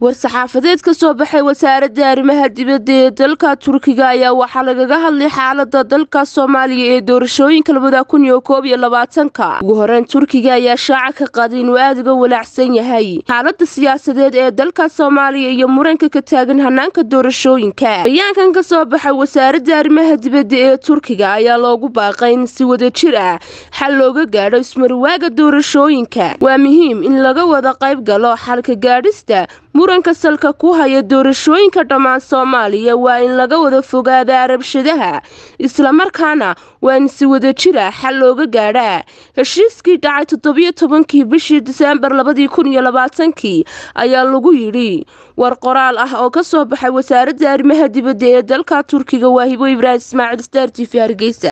war-saxaafadeed ka soo baxay wasaaradda arrimaha dibadda ee dalka turkiga ayaa waxaa lagaga hadlay xaalada dalka soomaaliya ee doorashooyinka labada kun iyo koob iyo labaatanka ugu horeyn turkiga ayaa shaaca ka qaaday inuu aada uga walaacsan yahay xaalada siyaasadeed ee dalka soomaaliya iyo muranka ka taagan hanaanka doorashooyinka bayaankan ka soo baxay wasaaradda arrimaha dibadda ee turkiga ayaa loogu baaqay in si wada jir ah xal looga gaadho ismarwaaga doorashooyinka waa muhiim in laga wada qayb galo xalka gaadhista muranka salka ku haya doorashooyinka dhammaan soomaaliya waa in laga wada fogaadaa rabshadaha islamarkaana waa in si wada jira xal looga gaadhaa heshiiskii dhacay toddobiyo tobankii bishii diseembar labadii kun iyo labaatankii ayaa lagu yidhi war qoraal ah oo ka soo baxay wasaaradda arrimaha dibadda ee dalka turkiga waa hibo ibraahim ismaaciil star t v hargeysa